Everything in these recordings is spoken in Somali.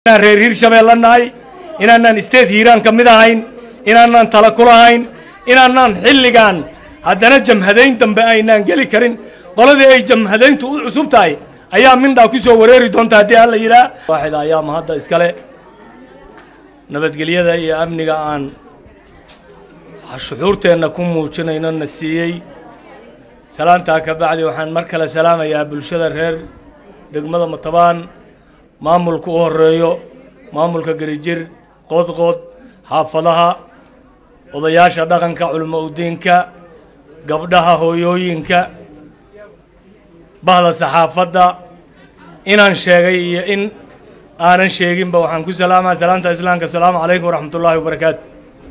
inaan reer hiirshabeelle nahay inaanaan isteed hiiraan ka mid ahayn inaanaan tala ku lahayn inaanaan xilligan haddana jamhadayn dambe aynaan geli karin qoladii ay jamhadayntu u cusub tahay ayaa mindhaa ku soo wareeri doonta haddii alla yidhaah waaxid ayaa mahadda iskale nabadgelyada iyo amniga aan shuxuurteenna ku muujinayno na siiyey salaantaa ka bacdi waxaan mar kale salaamayaa bulshada reer degmada matabaan maamulka u horeeyo maamulka gerijir qoodqood xaafadaha odayaasha dhaqanka culimo udiinka gabdhaha hooyooyinka bahda saxaafadda inaan sheegay iyo in aanan sheeginba waxaan ku salaamaa salaanta islaamka asalaamu calaykum waraxmat ullaahi wabarakaatu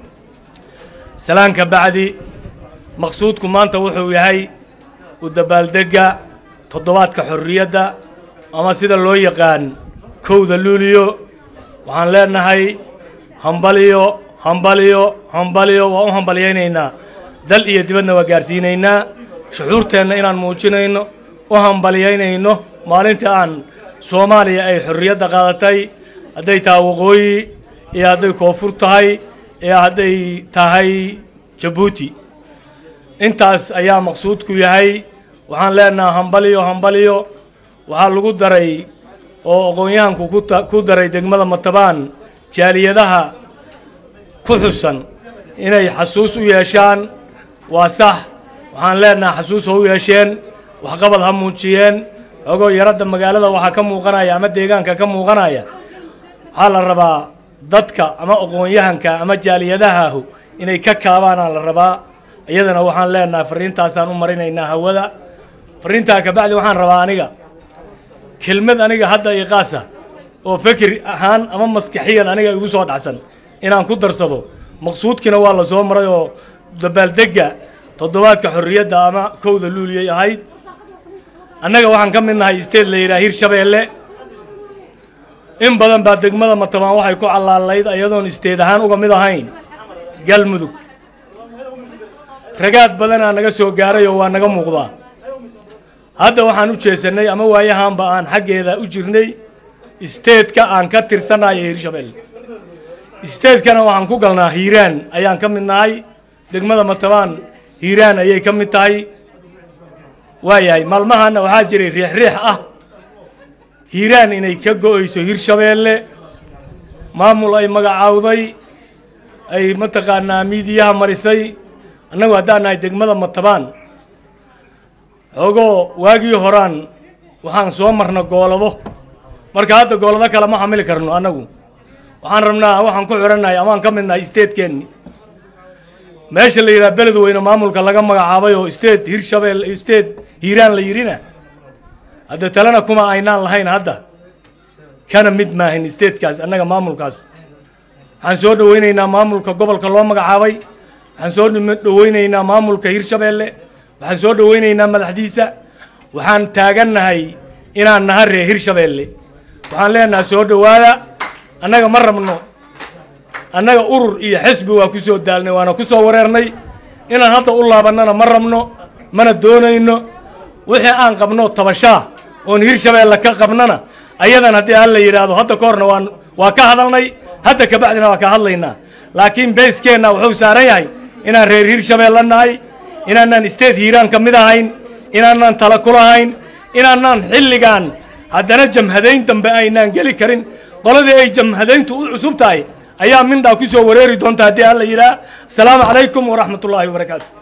salaanka bacdi maqsuudku maanta wuxuu yahay u dabaaldegga toddobaadka xorriyadda ama sida loo yaqaan kowda luuliyo waxaan leenahay hambaliyo hambaliyo hambaliyo waa u hambalyaynaynaa dal iyo dibadna waa gaarsiinaynaa shuxuurteenna inaan muujinayno u hambalyaynayno maalintii aan soomaaliya ay xorriyadda qaadatay hadday tahay waqooyi iyo hadday koonfur tahay iyo hadday tahay jabuuti intaas ayaa maqsuudku yahay waxaan leenaha hambaliyo hambaliyo waxaa lagu daray oo aqoon-yahanku ku daray degmada matabaan jaaliyadaha ku xusan inay xasuus u yeeshaan waa sax waxaan leenaha xasuus ha u yeesheen waxqabad ha muujiyeen xogoo yaradda magaalada waxaa ka muuqanaya ama deegaanka ka muuqanaya waxaa la rabaa dadka ama aqoon-yahanka ama jaaliyadahaahu inay ka kaabaanaa la rabaa iyadana waxaan leenahay fariintaasaan u marinaynaa hawada fariintaa kabacdi waxaan rabaa aniga kelmad aniga hadda iqaasa oo fikir ahaan ama maskaxiyan aniga igu soo dhacsan inaan ku darsado maqsuudkiina waa la soo maray oo dabaaldegga toddobaadka xorriyadda ama kowda luuliyay ahayd annaga waxaan ka mid nahay isteed la yidhaha hirshabeelle in badan baa degmada matabaan waxay ku callaalayd iyadoon isteed ahaan uga mid ahayn galmudug ragaad badanaa naga soo gaaray oo waa naga muuqdaa hadda waxaan u jeesannay ama waayahaanba aan xaggeeda u jirnay isteedka aan ka tirsanayo hiirshabeelle isteedkana waxaan ku galnaa hiiraan ayaan ka mid nahay degmada matabaan hiiraan ayay ka mid tahay waayahay maalmahaana waxaa jiray riix riix ah hiiraan inay ka go-ayso hiirshabeelle maamul ay magacaawday ay mataqaanaa miidiyaha marisay annagu haddaan nahay degmada matabaan xoogoo waagii horaan waxaan soo marna goolado marka hadda goolado kale ma xamili karno annagu waxaan rabnaa waxaan ku xihannahay amaan ka mid nahay isteedkeenni meesha la yidhaha beled weyne maamulka laga magacaabay oo isteed hiirshabeel isteed hiiraan la yidhina hadda talena kuma aynaan lahayn hadda kana mid maahin isteedkaas annaga maamulkaas waxaan soo dhoweynaynaa maamulka gobolka loo magacaabay waxaan soo dhoweynaynaa maamulka hiirshabeelle waxaan soo dhoweynaynaa madaxdiisa waxaan taagannahay inaan naha ree hiirshabeelle waxaan leenahay soo dhowaada annaga ma rabno annaga urur iyo xisbi waa ku soo daalnay waana ku soo wareernay inaan hadda u laabannana ma rabno mana doonayno wixii aan qabno tabashaa oon hiirshabeelle ka qabnana ayadan haddii hal la yidhaahdo hadda ka horna waan waa ka hadalnay hadda kabacdina waa ka hadlaynaa laakiin bayskeenna wuxuu saaran yahay inaan reer hiirshabeelle nahay inaanaan isteed hiiraan ka mid ahayn inaanaan tala ku lahayn inaanaan xilligan haddana jamhadayn dambe aynaan geli karin qoladii ay jamhadayntu u cusub tahay ayaa mindhaa ku soo wareeri doonta haddii alla yidhaah asalaamu calaykum waraxmat ullaahi wabarakaatu